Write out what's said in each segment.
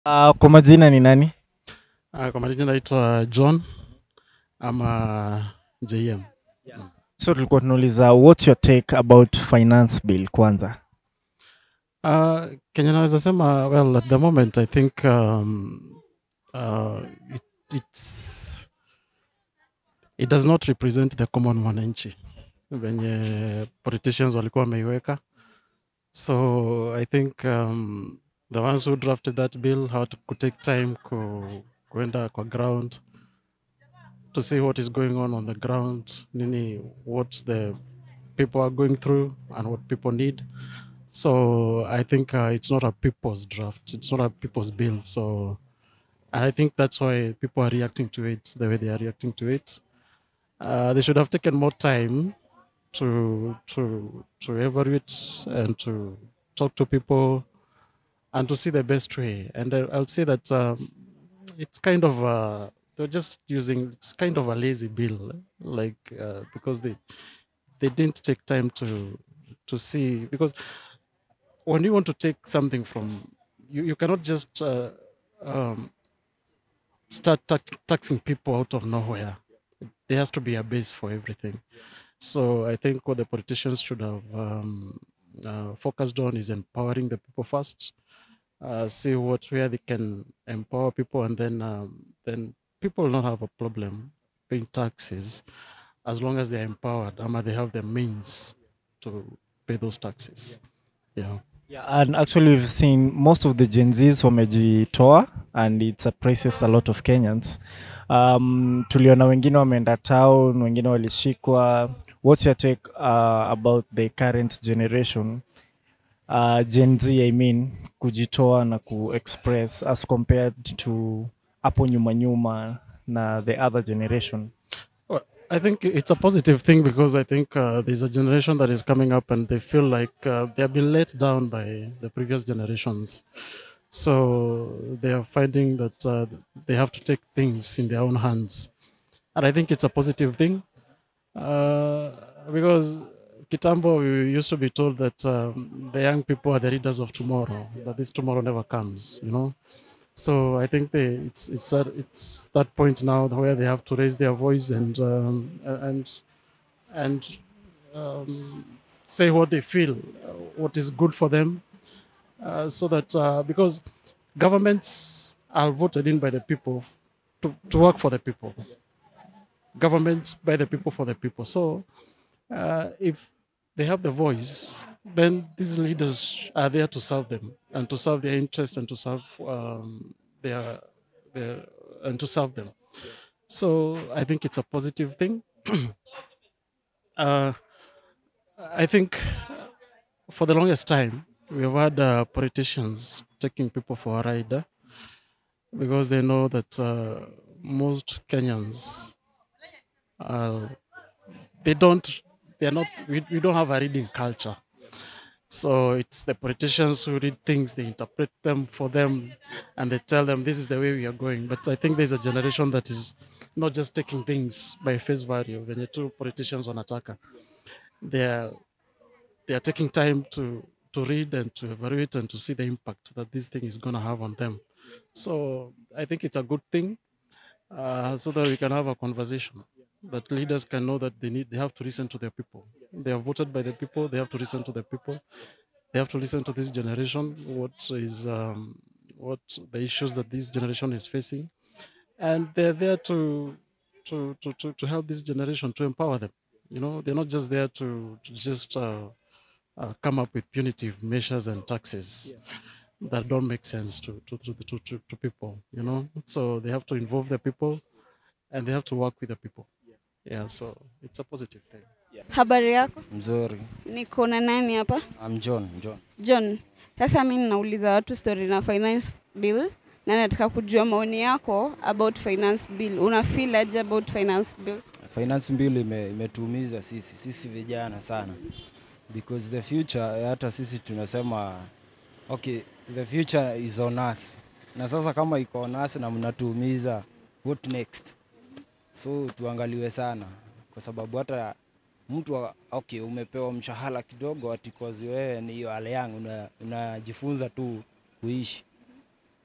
Uh, kwa majina ni nani? Uh, kwa majina naitwa John ama JM. So tulikuwa tunauliza what's your take about finance bill kwanza. Uh, Kenya naweza sema well at the moment I think um, uh, it, it's it does not represent the common mwananchi venye politicians walikuwa wameiweka so I think um, the ones who drafted that bill had to take time ku, kuenda kwa ground to see what is going on on the ground nini what the people are going through and what people need so I think uh, it's not a people's draft. It's not a people's bill. So I think that's why people are reacting to it the way they are reacting to it. Uh, they should have taken more time to to to evaluate and to talk to people and to see the best way. And I, I'll say that um, it's kind of uh, they're just using it's kind of a lazy bill, like uh, because they they didn't take time to to see because when you want to take something from you, you cannot just uh, um, start ta- taxing people out of nowhere. There has to be a base for everything. So I think what the politicians should have um, uh, focused on is empowering the people first. Uh, see what where they can empower people, and then um, then people will not have a problem paying taxes as long as they are empowered. Ama they have the means to pay those taxes. Yeah. Yeah, and actually we've seen most of the Gen Zs wamejitoa and it surprises a lot of Kenyans. Um, tuliona wengine wameenda town, wengine walishikwa. What's your take uh, about the current generation uh, Gen Z I mean kujitoa na kuexpress as compared to hapo nyuma nyuma na the other generation? Well, I think it's a positive thing because I think uh, there's a generation that is coming up and they feel like uh, they have been let down by the previous generations. So they are finding that uh, they have to take things in their own hands. And I think it's a positive thing uh, because Kitambo, we used to be told that um, the young people are the leaders of tomorrow, but this tomorrow never comes, you know. So I think they, it's it's that it's that point now where they have to raise their voice and um, and and um, say what they feel, uh, what is good for them, uh, so that uh, because governments are voted in by the people to, to work for the people. Governments by the people for the people. So uh, if they have the voice, then these leaders are there to serve them and to serve their interests and to serve um, their, their and to serve them. So I think it's a positive thing. uh, I think for the longest time we've had uh, politicians taking people for a ride uh, because they know that uh, most Kenyans uh, they don't they're not we, we don't have a reading culture so it's the politicians who read things they interpret them for them and they tell them this is the way we are going but i think there's a generation that is not just taking things by face value when the two politicians wanataka they're they are taking time to to read and to evaluate and to see the impact that this thing is going to have on them so i think it's a good thing uh, so that we can have a conversation that leaders can know that they need they have to listen to their people they are voted by the people they have to listen to the people they have to listen to this generation what is um, what the issues that this generation is facing and they're there to to to to, to help this generation to empower them you know they're not just there to, to just uh, uh, come up with punitive measures and taxes that don't make sense to to, to, to, to to people you know so they have to involve the people and they have to work with the people yeah so it's a positive thing Habari yako? Mzuri. Niko na nani hapa? I'm John, John. John. Sasa mimi ninauliza watu story na finance bill na nataka kujua maoni yako about finance bill. Una feel aje about finance bill? Finance bill ime, imetuumiza sisi sisi vijana sana because the future hata sisi tunasema okay, the future is on us, na sasa kama iko on us na mnatuumiza, what next? So tuangaliwe sana, kwa sababu hata mtu wa- okay, umepewa mshahara kidogo ati cause wewe ni hiyo hali yangu una- unajifunza tu kuishi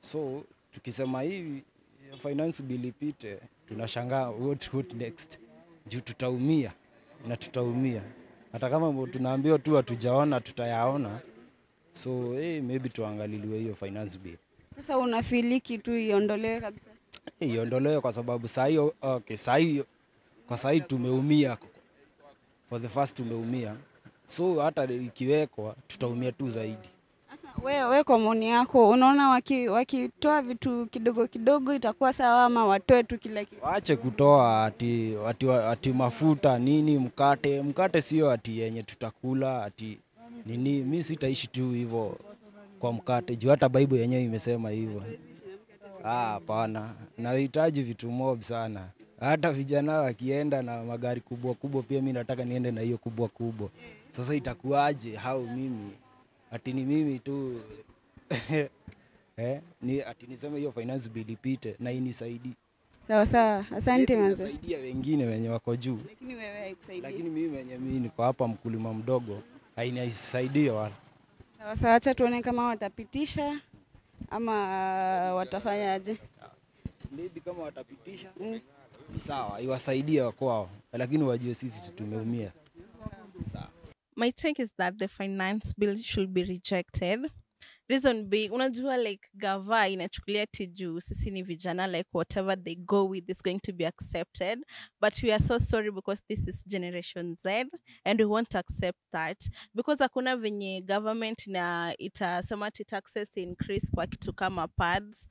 So tukisema hivi finance bill ipite, tunashangaa what, what next, juu tutaumia na tutaumia, hata kama tunaambiwa tu hatujaona, tutayaona. So hey, maybe tuangaliliwe hiyo finance bill Sasa unafiliki tu iondolewe kabisa. iondolewe kwa sababu saa hiyo okay, saa hiyo kwa saa hii tumeumia for the first tumeumia, so hata ikiwekwa tutaumia tu zaidi. Sasa wewe we kwa maoni yako unaona waki- wakitoa vitu kidogo kidogo itakuwa sawa ama watoe tu kila kitu? Waache kutoa ati, ati, ati mafuta nini, mkate. Mkate sio ati yenye tutakula ati nini. Mi sitaishi tu hivyo kwa mkate juu hata Bible yenyewe imesema hivyo. Ah, hapana, nahitaji vitu mob sana. Hata vijana wakienda na magari kubwa kubwa, pia mi nataka niende na hiyo kubwa kubwa. Sasa itakuwaje? Hau mimi ati ni mimi tu eh, ni ati niseme hiyo finance bill ipite na inisaidie Sawa sawa, asante manze. Inasaidia wengine wenye wako juu, Lakini wewe haikusaidii. lakini mimi wenye mimi niko hapa mkulima mdogo hainisaidie wala. Sawa sawa, acha tuone kama watapitisha ama watafanyaje. Maybe kama watapitisha Mm. ni sawa, iwasaidie kwao, lakini wajue sisi tumeumia. Sawa. my take is that the finance bill should be rejected reason being unajua like gava inachukulia ti juu sisi ni vijana like whatever they go with is going to be accepted but we are so sorry because this is generation z and we won't accept that because hakuna venye government na itasema ti taxes increase kwa kitu kama pads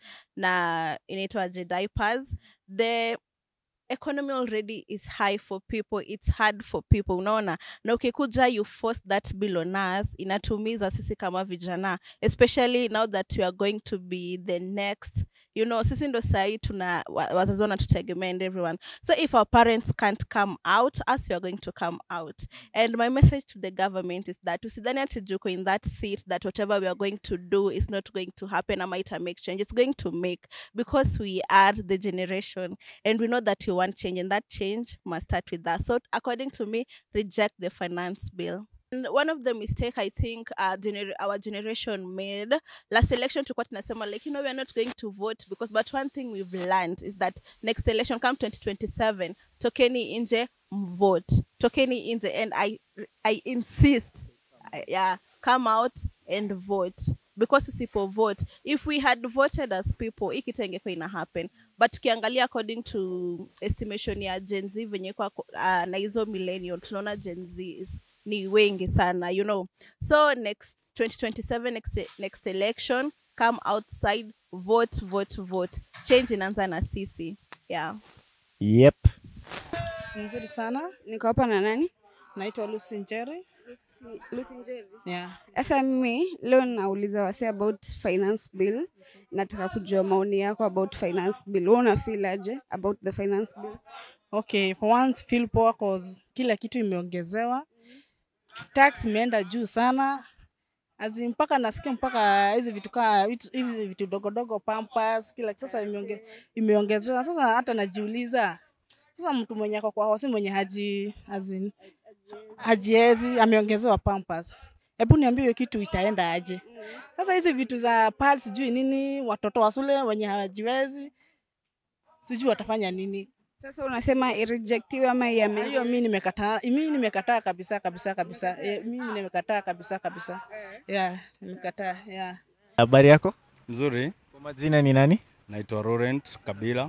na inaitwaje diapers the economy already is high for people it's hard for people unaona na ukikuja you force that bill on us inatumiza sisi kama vijana especially now that we are going to be the next you know sisi ndo sahii tuna wa- wazazi wanatutegemea and everyone so if our parents can't come out us we are going to come out and my message to the government is that usidhani ati juko in that seat that whatever we are going to do is not going to happen ama ita make change it's going to make because we are the generation and we know that we want change and that change must start with us so according to me reject the finance bill and one of the mistake i think uh, gener- our generation made last election tulikuwa tunasema like you know we are not going to vote because but one thing we've learned is that next election come 2027 tokeni nje mvote tokeni nje and i i insist I- yeah come out and vote because usipo vote if we had voted as people hii kitu ingekuwa ina happen but tukiangalia according to estimation ya gen z venye kwa uh, na hizo millennial tunaona gen z is, ni wengi sana you know so next 2027 next, next election come outside vote vote vote change inaanza na sisi yeah Yep. Mzuri sana. Niko hapa na nani? Naitwa Lucy Njeri. Lucy Njeri. Yeah. Sasa mimi leo nauliza wase about finance bill. Nataka kujua maoni yako about finance bill. Wewe una feel aje about the finance bill? Okay, for once feel poa cause kila kitu imeongezewa. Tax imeenda juu sana. Azi mpaka nasikia mpaka hizi vitu kaa vitu- hizi vitu dogo dogo pampers kila sasa imeonge, imeongezewa. Sasa hata najiuliza sasa mtu mwenye ako kwa hosi mwenye haji azin hajiezi ameongezewa pampers. Hebu niambie hiyo kitu itaenda aje? Sasa hizi vitu za pads sijui nini, watoto wa shule wenye hawajiwezi sijui watafanya nini. Sasa unasema irejectiwe ama Na iameliwe? hiyo mi nimekataa, mi nimekataa kabisa kabisa kabisa. E, mi nimekataa kabisa kabisa. Yeah, nimekataa. Yeah. Habari yako? Mzuri, Kwa majina ni nani? naitwa Laurent Kabila.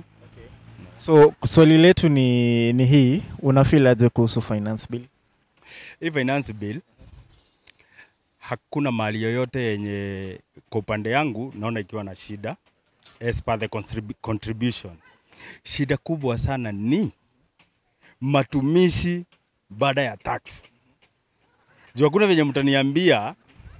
So swali letu ni, ni hii, una feel aje kuhusu finance bill? Hii finance bill hakuna mali yoyote yenye kwa upande yangu naona ikiwa na shida as per the contrib- contribution. Shida kubwa sana ni matumishi baada ya tax. Juu hakuna venye mtaniambia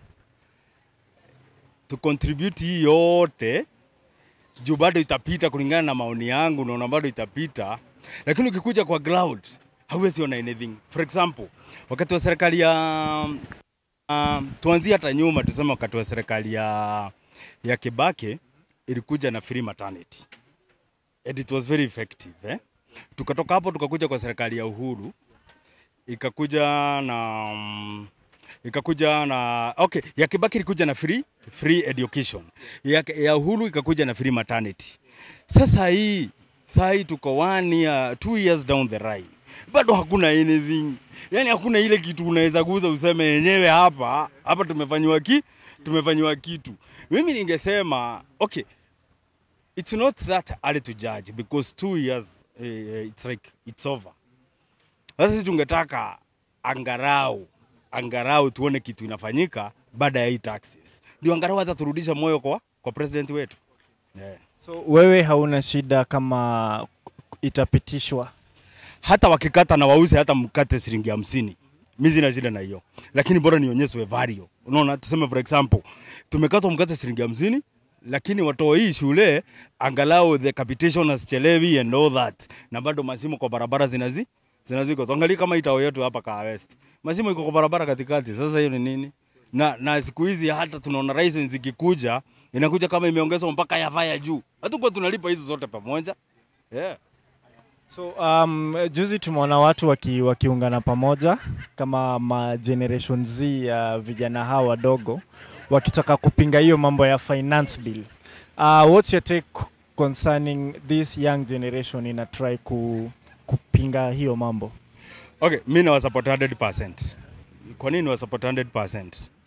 tu contribute hii yote juu bado itapita kulingana na maoni yangu, naona bado itapita, lakini ukikuja kwa cloud hauwezi ona anything. For example, wakati wa serikali ya uh, tuanzie hata nyuma, tuseme wakati wa serikali ya, ya Kibaki ilikuja na free maternity and it was very effective eh? Tukatoka hapo tukakuja kwa serikali ya Uhuru ikakuja na um, ikakuja na okay, ya Kibaki ilikuja na free free education, ya, ya Uhuru ikakuja na free maternity. Sasa hii saa hii tuko one year, two years down the line, bado hakuna anything, yani hakuna ile kitu unaweza guza useme yenyewe hapa hapa tumefanyiwa ki tumefanyiwa kitu. Mimi ningesema okay, it's not that early to judge because two years uh, it's like it's over. Sasa sisi tungetaka angarau angarau tuone kitu inafanyika baada ya hii taxes, ndio angarau hata turudisha moyo kwa, kwa president wetu yeah. So wewe hauna shida kama itapitishwa? hata wakikata na wauze hata mkate shilingi hamsini mi sina shida na hiyo, lakini bora nionyeshwe value. Unaona, tuseme for example tumekatwa mkate shilingi hamsini lakini watoe hii shule angalau the capitation asichelewi and all that, na bado masimu kwa barabara zinazi zinaziko. Tuangalie kama itao yetu hapa Kaa West, masimu iko kwa barabara katikati. Sasa hiyo ni nini? Na, na siku hizi hata tunaona license ikikuja inakuja kama imeongezwa mpaka ya vaya juu, hatukuwa tunalipa hizo zote pamoja yeah. So um, juzi tumeona watu waki, wakiungana pamoja kama ma generation Z ya vijana hawa wadogo wakitaka kupinga hiyo mambo ya finance bill. Uh, what's your take concerning this young generation ina try ku, kupinga hiyo mambo? Okay, mi na wasupport 100%. Kwa nini wasupport 100%?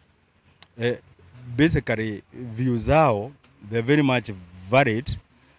Eh, basically view zao they're very much valid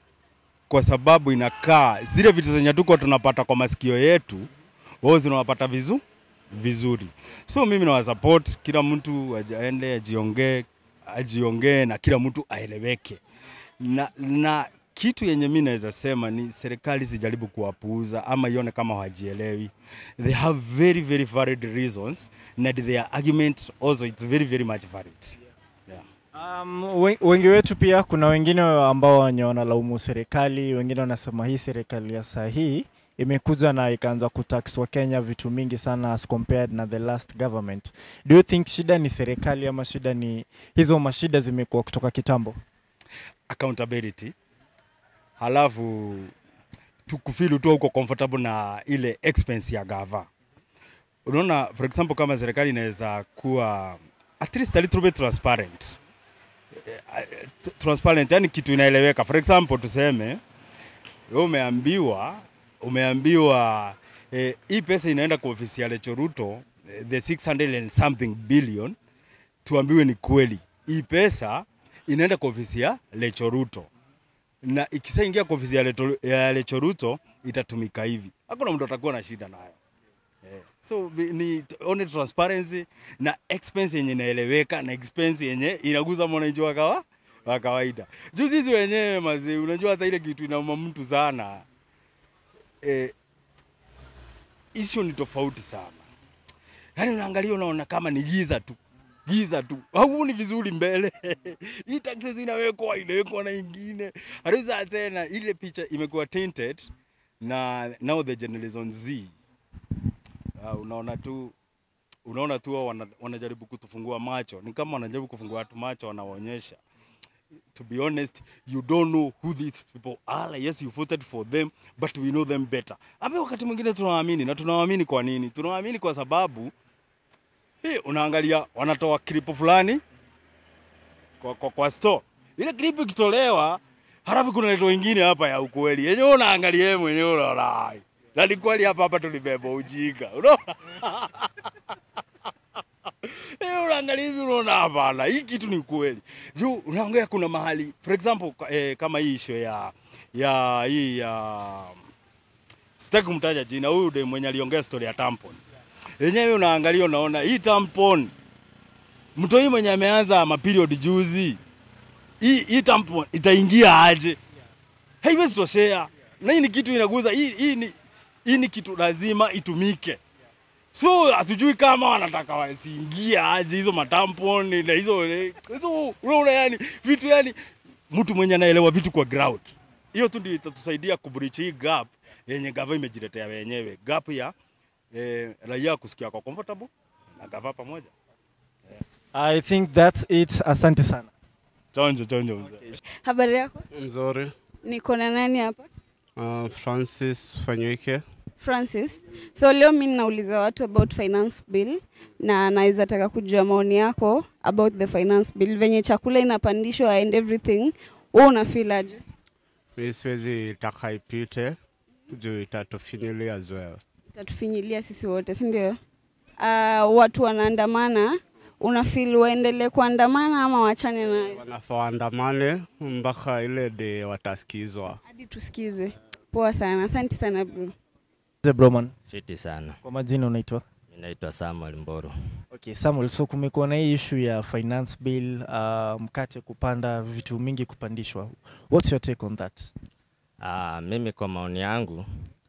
kwa sababu inakaa zile vitu zenye tuko tunapata kwa masikio yetu wao zinawapata vizu vizuri. So mimi na wasupport kila mtu aende ajiongee ajiongee na kila mtu aeleweke. Na, na kitu yenye mi naweza sema ni serikali sijaribu kuwapuuza ama ione kama hawajielewi. They have very very valid reasons and their argument also it's very very much valid. Yeah. Um, we- wengi wetu pia kuna wengine ambao wenye wanalaumu serikali, wengine wanasema hii serikali ya saa hii imekuja na ikaanza kutax wa Kenya vitu mingi sana as compared na the last government. Do you think shida ni serikali ama shida ni hizo mashida zimekuwa kutoka kitambo? accountability halafu tukufili tu uko comfortable na ile expense ya gava. Unaona, for example, kama serikali inaweza kuwa at least a little bit transparent Eh, eh, transparent, yani kitu inaeleweka. For example, tuseme wewe umeambiwa umeambiwa eh, hii pesa inaenda kwa ofisi ya Lecho Ruto eh, the 600 and something billion, tuambiwe ni kweli hii pesa inaenda kwa ofisi ya Lecho Ruto na ikishaingia kwa ofisi ya, Leto, ya Lecho Ruto itatumika hivi, hakuna mtu atakuwa na shida nayo. Eh, So vi- ni t- only transparency na expense yenye inaeleweka na expense yenye inaguza mwananchi wa kawa wa kawaida. Juu sisi wenyewe mazee, unajua hata ile kitu inauma mtu sana eh, issue ni tofauti sana. Yaani unaangalia unaona kama ni giza tu giza tu, hauoni vizuri mbele. Hii taxes inawekwa inawekwa na ingine, halafu tena ile picha imekuwa tinted na now the generation Z uh, unaona tu unaona tu wao wana, wanajaribu kutufungua macho, ni kama wanajaribu kufungua watu macho, wanawaonyesha to be honest you don't know who these people are yes you voted for them but we know them better ambe wakati mwingine tunawaamini na tunawaamini kwa nini tunawaamini kwa sababu hii unaangalia wanatoa clip fulani kwa, kwa, kwa store ile clip ikitolewa halafu kuna leto ingine hapa ya ukweli yenyewe unaangalia yeye mwenyewe unaona "Ai, na ni kweli hapa hapa tulibeba ujinga unaona Eh, unaangalia hivi unaona hapana, hii kitu ni kweli. Juu unaongea kuna mahali for example ka- eh, kama hii issue ya ya hii ya sitaki kumtaja jina, huyu de mwenye aliongea story ya tampon. Yenyewe unaangalia unaona hii tampon mtoi mwenye ameanza maperiod juzi, hii hii tampon itaingia aje? Haiwezi toshea. Na hii ni kitu inaguza, hii hii ni hii ni kitu lazima itumike. So hatujui kama wanataka wasiingie aje hizo matamponi na hizo hizo, unaona yani vitu yani, mtu mwenye anaelewa vitu kwa ground, hiyo tu ndio itatusaidia kubridge hii gap yenye gava imejiletea wenyewe, gap ya eh, raia kusikia kwa comfortable na gava pamoja. I think that's it. Asante sana. Chonjo chonjo mzee. Habari yako? Mzuri. Niko na nani hapa? Uh, Francis Fanywike. Francis. So leo mi nauliza watu about finance bill na naweza taka kujua maoni yako about the finance bill, venye chakula inapandishwa and everything. Wewe una feel aje? Mi siwezi taka ipite juu itatufinyilia as well. Itatufinyilia sisi wote, si ndio? Uh, watu wanaandamana, una feel waendelee kuandamana ama wachane nayo Wanafaa waandamane mpaka ile de watasikizwa. hadi tusikize? Poa sana, asante sana bro. Mzee Broman, Fiti sana. kwa majina unaitwa? Mi naitwa Samuel Mboro. Okay, Samuel, so kumekuwa na hii issue ya finance bill, uh, mkate kupanda, vitu mingi kupandishwa. What's your take on that? Ah, mimi kwa maoni yangu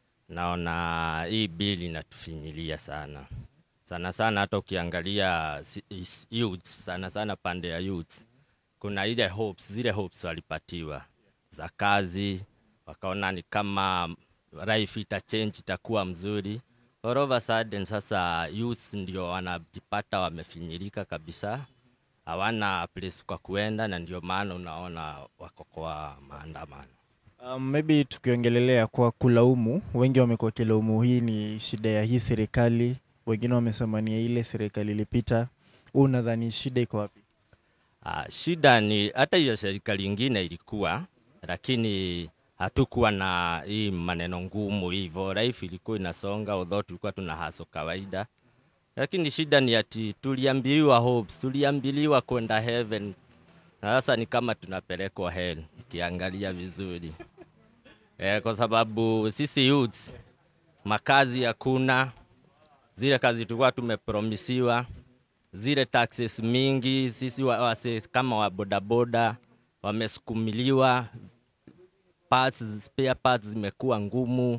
naona hii bili inatufinyilia sana sana sana, hata ukiangalia si- is- youth, sana sana pande ya youth, kuna ile hopes, zile hopes walipatiwa za kazi, wakaona ni kama life itachange, itakuwa mzuri. All of a sudden sasa youth ndio wanajipata wamefinyilika kabisa, hawana place kwa kuenda, na ndio maana unaona wako kwa maandamano. Um, maybe tukiongelelea kwa kulaumu, wengi wamekuwa wakilaumu hii ni shida ya hii serikali, wengine wamesema ni ya ile serikali ilipita. Wewe unadhani shida iko wapi? Ah, shida ni hata hiyo serikali ingine ilikuwa, lakini hatukuwa na hii maneno ngumu hivyo. Life ilikuwa inasonga, although tulikuwa tuna haso kawaida, lakini shida ni ati tuliambiliwa hopes, tuliambiliwa kwenda heaven, na sasa ni kama tunapelekwa hell, ukiangalia vizuri eh, kwa sababu sisi youths makazi hakuna, zile kazi tulikuwa tumepromisiwa zile taxes mingi, sisi wa, wase, kama wa bodaboda wamesukumiliwa, parts, spare parts zimekuwa ngumu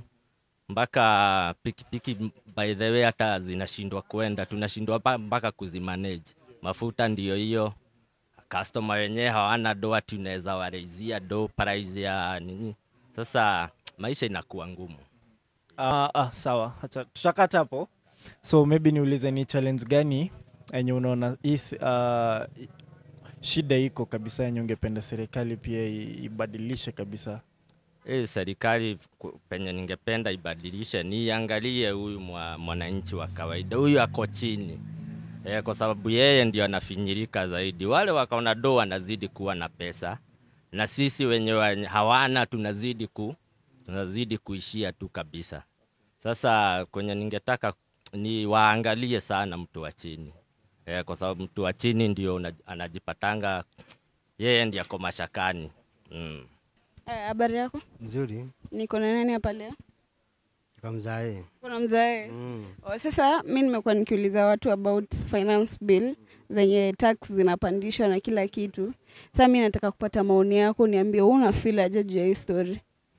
mpaka pikipiki by the way hata zinashindwa kwenda, tunashindwa pa- mpaka kuzimanage. Mafuta ndiyo hiyo, customer wenyewe hawana do, ati unaweza waraizia do price ya nini. Sasa maisha inakuwa ngumu. Ah, ah, sawa, acha tutakata hapo. So maybe niulize ni challenge gani yenye unaona hii s- ah, i- shida iko kabisa yenye ungependa serikali pia i- ibadilishe kabisa? Hii serikali ku- penye ningependa ibadilishe ni iangalie huyu mwa- mwananchi wa kawaida, huyu ako chini e, kwa sababu yeye ndio anafinyirika zaidi. Wale wakaona do wanazidi kuwa na pesa, na sisi wenye wa- hawana tunazidi ku tunazidi kuishia tu kabisa. Sasa kwenye ningetaka ni waangalie sana mtu wa chini e, kwa sababu mtu wa chini ndio una- anajipatanga yeye ndiye ako mashakani mm. Eh, Habari yako? Nzuri, Niko na nani hapa leo? kwa mzae. Kuna mzae. Mm. Oh, sasa mi nimekuwa nikiuliza watu about finance bill venye tax zinapandishwa na kila kitu. Sasa mi nataka kupata maoni yako, niambie wewe una feel aje juu ya hii story.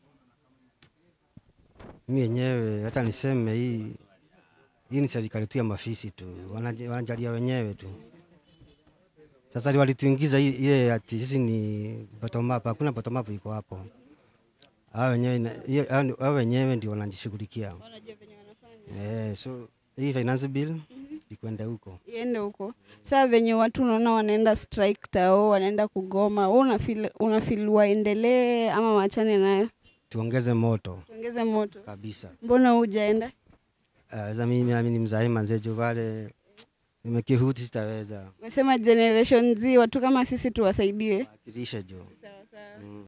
Mi yenyewe hata niseme hii hii ni serikali tu ya mafisi tu, wanaja- wanajalia wenyewe tu. Sasa li- walituingiza hii- ile ati sisi ni bottom up. Hakuna bottom up iko hapo. Hao wenyewe na- hiyo- hao ni- hao wenyewe ndio wanajishughulikia. Eh, so hii finance bill ikwende huko. Iende huko. Sasa venye watu unaona wanaenda strike tao, wanaenda kugoma, wewe una feel una feel waendelee ama waachane nayo? Tuongeze moto Tuongeze moto. kabisa. Mbona hujaenda? Uh, sasa mimi mimi ni mzae manzejo pale nimekihuti sitaweza Umesema generation Z, watu kama sisi tuwasaidie. wakilisha jo. Sawa sawa. Mm.